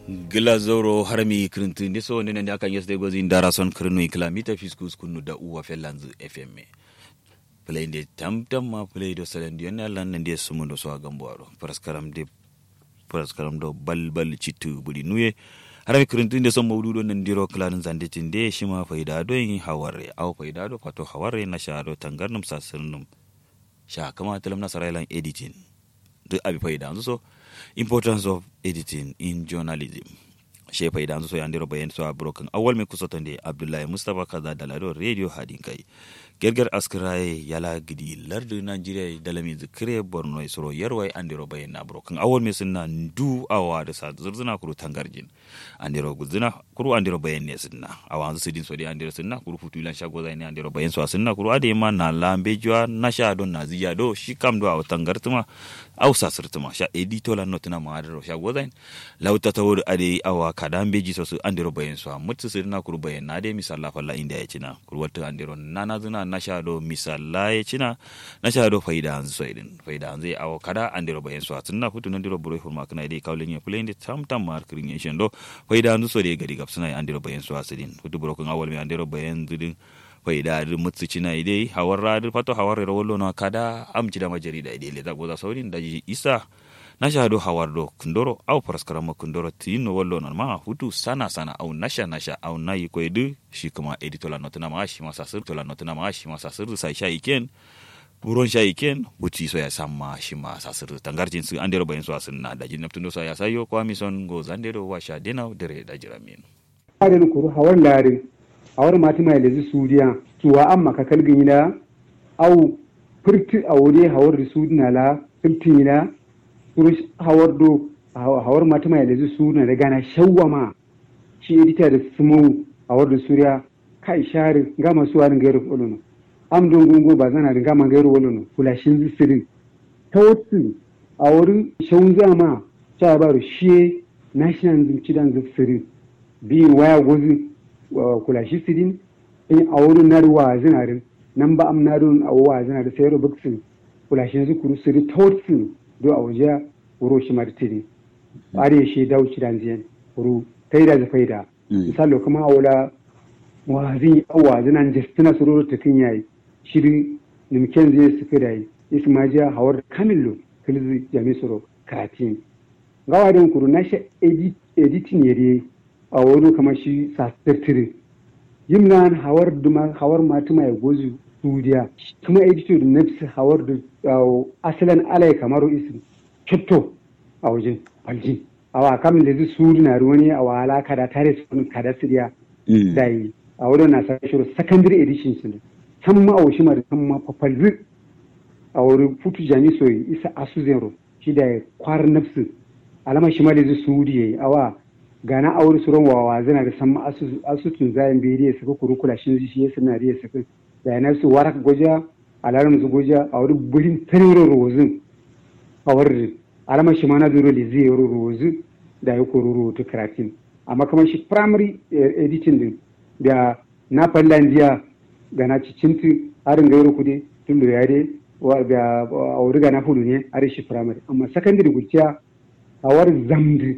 gila zoro harmi kirintin de so nene akan yesde gozi ndara son kirinu kilamita fiskus kunu da uwa felanzu fm play de tam tam ma play do salen di na lan ndi sumu do so gambo aro paraskaram de paraskaram do bal bal citu budi nuye harmi kirintin de son mawdudo nan diro klanin zande tinde shima faida do yin haware aw faida do fato haware na sha do tangarnum sasirnum sha kama talam na sarailan editing duk abi faida so importance of editing in journalism she faida so yandiro bayan so broken awal me kusotonde abdullahi mustafa kaza dalado radio hadin kai gerger askiraye yala gidi lardu nigeria dalami zikire borno isro yarwai andiro bayan na broken awal me sunna ndu awa da sa zurzuna kuru tangarjin andiro guzuna kuru andiro bayan ne sunna awa su din so de andiro sunna kuru futu lan shago zai ne andiro bayan so sunna kuru ade ma na lambe jwa na sha don na ziya do shi kam do aw tangartuma aw sa sirtuma sha edito lan notuna ma adiro shago zai lauta tawur ade awa kadan beji so su andiro bayan so mutu sirna kuru bayan na de misalla falla inda ya cina kuru wata andiro nana zuna na sha do misalla ya cina na sha do faida an so idin faida an zai awa kada andiro bayan so tunna futu nan diro buru hurma kana dai kawlin ya play inde tam tam mar kirin ya shendo faida an so de gari gapsuna andiro bayan so asidin futu buru kun awal mi andiro bayan zudin faida dir mutsu cina idai hawar radir fato hawar rawolo na kada amci da majari da idai le zago za saurin da isa na shahado hawardo kundoro au paraskarama kundoro tino wallo non ma hutu sana sana au nasha nasha au nayi koydu shi kuma editola notuna ma shi masa sir tola notuna ma shi masa sir sai sha iken buron sha iken buti so ya samma shi ma sa sir tangarjin su andero bayin so asin da jin naptundo so ya sayo ko amison go zandero wa sha dena dere da jiramin arin kuru hawar larin hawar mati mai lezi sudiya tuwa amma ka kalgin ila au furti a wuri hawar da sudina la furti ila kurus hawar do hawar mata mai da su na da gana shawwama shi edita da sumu hawar da suriya kai share gama su warin gairu olono am don gungo ba zana da gama gairu olono kulashin zisirin ta wasu a wurin shawun zama ta ba shi national cidan zisirin bi waya gozi kulashi sirin in a wurin narwa zinarin nan ba am narun a wa zinarin sai rubutun kulashin zikuru siri ta wasu do a waje wuro shi martiri are shi dauci dan ziyan wuro taida da faida misalo kuma a wala wazi awa zinan jestina sururu ta kin yayi shiri nimken zai su fi dai ismajiya hawar kamillo kilzi jami suro karatin gawa don kuru na shi editing yare a wani kama shi sasirtiri yimnan hawar duma hawar matu mai gozu studiya kuma editor da nafsi hawar da asalin alai kamaru isin kitto a wajen falji awa kam da zai suri na ruwani a wala kada tare su kada siriya da yi a wurin na sa shiru secondary edition su ne san ma a wushi ma da san ma fafalzi a wurin futu jami soyi isa asu zero shi da kwar nafsi alama shi ma da zai suri yayi awa gana a wurin suran wawa zana da san ma asutun zayen beriya su kuru kula shi shi ya suna riya su da yana su warak goja alaram su goja a wurin burin taririn rozin a wurin alama shi ma na zuro da zai yi rozin da ya koro rubutu karatun amma kamar shi primary editing din da na fallandiya ga na cicinti harin gairu kude tun da yare da a wuri ga na fudu ne a shi primary amma secondary gurciya a war zamdi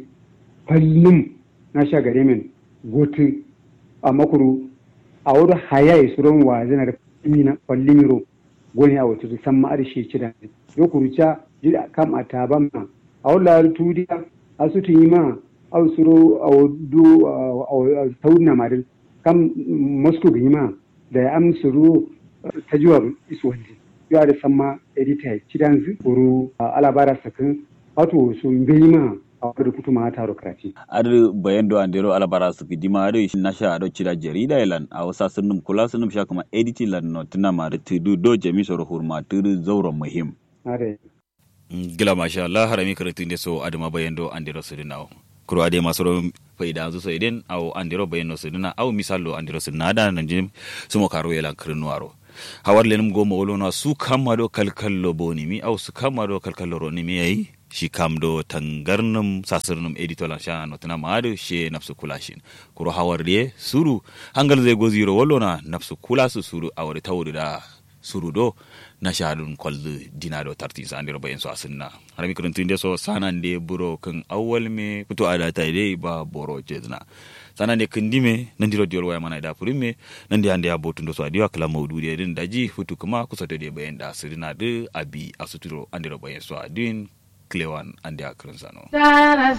fallin na sha gare min gotu a makuru a wuri hayaye suran wa zana da mina fallin ro goni a wata san ma arshe ci da yo kuruca jida kam a taban ma a wala tudiya asutu yima aw suro aw du aw tawna madin kam mosco yima da am suru tajuwa iswandi yo da samma edita cidan zu uru alabara sakin wato su yima a wadda kutu ma taro karati. Ar bayan do andero alabara su gidi ma do na sha ado cira jarida ilan a wasa sunum kula sunum sha kuma editing lan no tuna ma da tudu do jami soro hurma tudu zauren muhim. Are. Gila masha Allah harami karatu ne so adama bayan do andero su dinawo. Kuro ade masu ro faida zu so idan aw andero bayan no su dina aw misalo andero su nada nan jim su mo karo yalan kirnuwaro. Hawar lenum goma wolo na su kama do kalkallo boni mi aw su kama do kalkallo ro ni mi yayi shi kam do tangarnum sasirnum editola sha notana maadu she nafsu kulashin kuro hawarde suru hangal zai goziro wallona nafsu kulasu suru awari tawdu da surudo na shadun kwallu dina do tarti sa andiro bayan so asinna harami kuruntu inde so sanan de buro kan awwal me puto ada ta dai ba boro jezna sanan de kindime nan diro diol waya mana da purime nan de ande abotu ndo so adiwa kala mawdudi din daji futu kuma kusa de bayan da sirina de abi asuturo andiro bayan so adin klewan ande akran sano